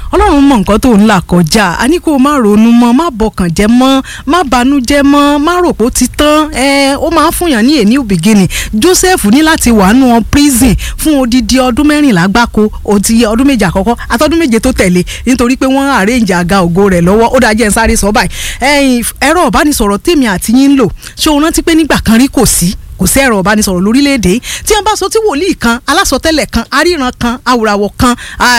ọlọ́run mọ nǹkan tó ń là kọjá a ní kó o má ronú mọ́ má bọkàn jẹ́ mọ́ má banújẹ́ mọ́ má rò pé ó ti tán ẹ ó máa fúnyàn ní a new beginning Joseph ní láti wà nù prison fún odidi ọdún mẹ́rìnlá gbáko òtí ọdún méje àkọ́kọ́ àtọ́dún méje tó tẹ̀lé nítorí pé wọ́n arrange àga ògo rẹ̀ lọ́wọ́ ó dájẹ́ ń sáré sọ báyìí ẹ̀yin ẹ̀rọ ìbánisọ̀rọ̀ tèmi àti yín ń lò ṣé o rántí pé nígbà kan rí kò sí kò sí ẹ̀rọ ìbánisọ̀rọ̀ lórílẹ̀‐èdè tí wọ́n bá sọ tí wòlíì kan alásọtẹ́lẹ̀ kan aríran kan awùràwọ̀ kan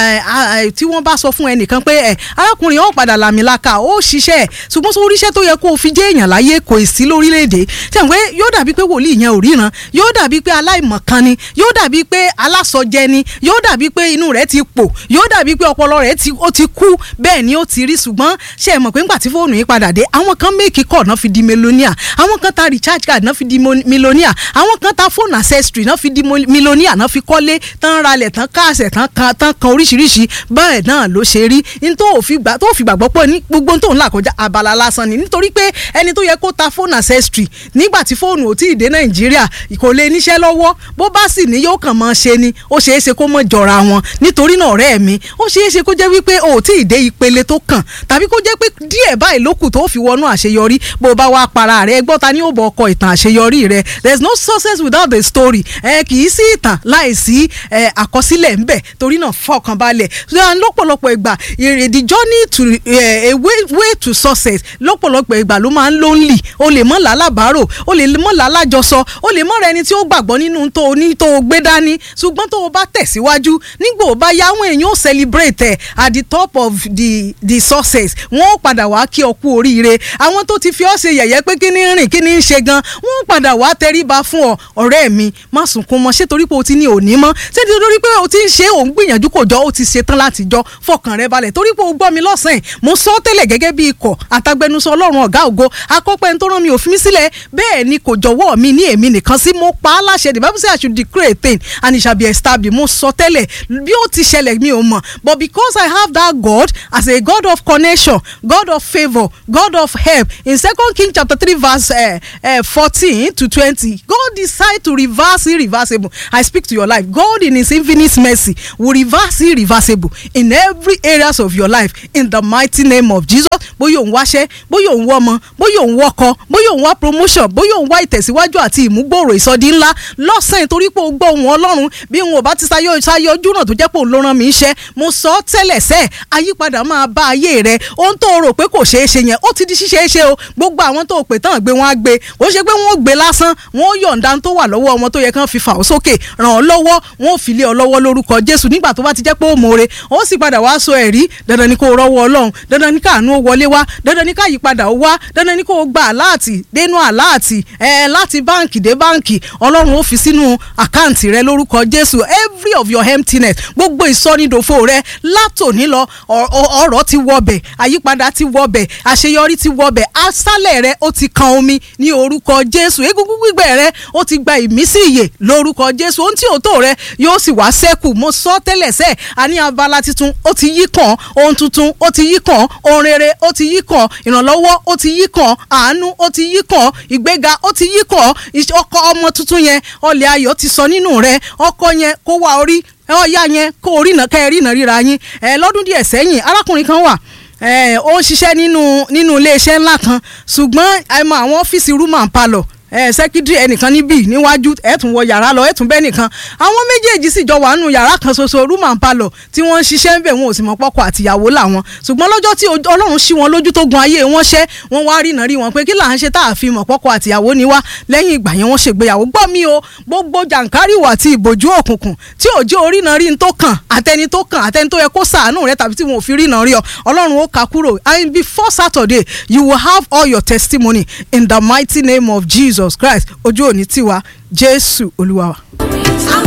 tí wọ́n bá sọ fún ẹnìkan pé ẹ arákùnrin ó padà làmìlaka ó ṣiṣẹ́ ṣùgbọ́n sọ oríṣẹ́ tó yẹ kó o fi jẹ́ èèyàn láyé kò sí lórílẹ̀‐èdè tí wọ́n pé yóò dàbí pé wòlíì yẹn ò ríran yóò dàbí pé aláìmọ̀kan ni yóò dàbí pé alásọjẹ ni yóò dàbí pé inú rẹ̀ ti pò yóò dàbí pé ọpọlọ rẹ̀ ó ti kú bẹ́ẹ̀ ni ó ti rí ṣùgbọ́n ṣe é mọ̀ pé ńgbà tí fóònù yìí padà dé àwọn kan méèkì kọ̀ náà fi di melonia àwọn kan ta recharge card náà fi di melonia àwọn kan ta fóònù accessory náà fi di mílíọ̀nìyà náà fi kọ́lé tán ralẹ̀ tán káàsẹ̀ tán kan tán kan oríṣiríṣi bẹ́ẹ̀ náà ló ṣe rí ní tó fi gbàgbọ́ pé ní gbogbo tó ń là kọjá abala lásán ni nítorí pé ẹni tó yẹ kó ta fóònù accessory nígbà tí fóònù ò tí ì dé nàìjíríà kò lè níṣẹ́ lọ́wọ́ bó bá sì ní yóò kàn máa ṣe ni ó ṣeé ṣe kó mọ̀ jọra wọn nítorí náà ọ̀rẹ́ mi ó ṣeé ṣe kó jẹ́ wípé o ò tí ì dé ìpele tó kàn tàbí kó jẹ́ pé díẹ̀ báyìí lókù tó fi wọnú àṣeyọrí bó bá wá para rẹ̀ gbọ́ ta ni ó bọ̀ ọkọ̀ ìtàn àṣeyọrí rẹ̀ there is no success without the story ẹ kì í sí ìtàn láìsí ẹ àkọsílẹ̀ ńbẹ̀ torí náà fọkànbalẹ̀ lọ́pọ̀lọpọ̀ ìgbà the journey to uh, a way, way to success lọ́pọ̀lọpọ̀ ìgbà ló máa ń lonely o lè mọ́ làlábàárò o lè mọ́ làlájọsọ o lè mọ́ rẹ ẹni tí ó gbàgbọ́ nínú tó o ní tó o gbé dání ṣùgbọ́n tó o bá tẹ̀síwájú nígbà ó bá yá àwọn èèyàn ó celebrate ẹ at the top of the the success wọ́n ó padà wá kí ọ kú oríire àwọn tó ti fi ọ́ ṣe yẹ̀yẹ́ pé kí ni rìn kí ni ń ṣe gan wọ́n ó padà wá tẹríba fún ọ ọ̀rẹ́ mi má sunkún mọ́ ṣé torí pé o ti ní òní mọ́ ṣé torí pé o ti ń ṣe òun gbìyànjú kò jọ o ti ṣe tán láti jọ fọkàn rẹ balẹ̀ torí pé o gbọ́ mi lọ́sàn-án mo sọ tẹ́lẹ̀ gẹ́gẹ́ bí ikọ̀ àtàgbẹnusọ ọlọ́run ọ̀gá ògo akọ́pẹ́ tó rán mi òfin sílẹ̀ bẹ́ẹ̀ ni kò jọ̀wọ́ mi ní èmi nìkan sí mo pa á láṣẹ the bible say i should declare a thing and it shall be established mo sọ tẹ́lẹ̀ bí ó ti ṣẹlẹ̀ mi ò mọ̀ but because i have that god as a god of connection god of favour god of help in second king chapter three verse fourteen uh, uh, to twenty god decide to reverse irreversible i speak to your life god in his infinite mercy will reverse irreversible in every areas of your life in the mighty name of jesus bóyá òun wáṣẹ́ bóyá òun wọ́mọ bóyá òun wọ́kọ bóyá òun wá promotion bóyá òun wá ìtẹ̀síwájú àti ìmúgbòòrò ìsọdí ńlá lọ́sàn-án torí pé o gbọ́ ohùn ọlọ́run bí wọn ò bá ti sáyọ sáyọ ojú náà tó jẹ́ pé òun ló rán mi iṣẹ́ mo sọ ọ́ tẹ́lẹ̀ sẹ́ àyípadà máa bá ayé rẹ ohun tó rò pé kò ṣeé ṣe yẹn ó ti di ṣíṣeé ṣe o gbogbo àwọn tó pè tán gbé wọn á gbé ó ṣe pé wọn ò gbé lásán wọn ó yọ̀ǹda tó wà lọ́wọ́ wọn tó yẹ kán fi fà ó sókè ràn ọ́ lọ́wọ́ wọn ò fi lé ọ lọ́wọ́ lórúkọ jésù nígbà tó bá ti jẹ́ pé ó mọ̀ọ́re ó sì padà wá sọ ẹ̀rí dandan ni kó rọ́wọ́ ọlọ́run dandan ni káàánú ó wọlé wá dandan ni káyípadà ó wá dandan ni kó gba àláàtì dénú àláàtì ẹ láti báǹkì dé báǹkì ọlọ́run ó fi sínú àkáǹtì rẹ lórúkọ jésù every of your emptiness gbogbo ìsọnidòfo rẹ látòní lọ ọ̀rọ̀ ti wọbẹ̀ àyípadà ti wọbẹ̀ àṣeyọrí ti wọbẹ̀ asálẹ̀ rẹ ó ti kan omi ní orúkọ jésù egungun gbígbẹ rẹ ó ti gba ìmísí ìyè lórúkọ jésù ohun tí ò tó rẹ yóò sì wá sẹ́kù mo sọ tẹ́lẹ̀ sẹ́ àní abala tuntun ó ti yí kàn ohun tuntun ó ti yí kàn ohun rere ó ti yí kàn ìrànlọ́wọ́ ó ti yí kàn àánú ó ti yí kàn ìgbéga ó ti yí kàn ọkọ ọmọ tuntun yẹn ọlẹ̀ ayọ̀ ti sọ nínú rẹ ọkọ yẹn kó wá orí ọ̀ya yẹn kó orí náà kẹ́ ẹ rí náà ríra yín ẹ lọ́dún díẹ̀ sẹ́yìn arákùnrin kan wà ó ń ṣiṣẹ́ nínú nínú iléeṣẹ́ ńlá kan ṣùgbọ́n àìmọ̀ àwọn ọ́fíìsì rúmà ń palọ̀ ẹ sẹkítírì ẹnìkan níbí níwájú ẹ tún wọ yàrá lọ ẹ tún bẹ nìkan àwọn méjèèjì sì jọ wà nù yàrá kan ṣoṣo rúmà ń palọ tí wọ́n ń ṣiṣẹ́ ń bẹ̀ wọn ò sì mọ̀ pọ́kọ àtìyàwó làwọn ṣùgbọ́n lọ́jọ́ tí Ọlọ́run ṣí wọn lójú tó gun ayé wọn ṣẹ́ wọ́n wá rí nàrí wọn pé kí là ń ṣe tá a fi mọ̀ pọ́kọ àtìyàwó ni wá lẹ́yìn ìgbà yẹn wọ́n ṣègbéyàwó gbọ́ mi o gbogbo jàǹkárìwò àti ìbòjú òkùnkùn tí ò jẹ́ orí nàrí tó kàn àtẹni tó kàn àtẹni tó yẹ kó ṣàánú rẹ tàbí tí wọn ò fi rí nàrí ọ Ọlọ́run ó kà kúrò and before Saturday you will have all your testimony in the mighty name of Jesus Christ ojú òní tiwa jésù olúwa wa.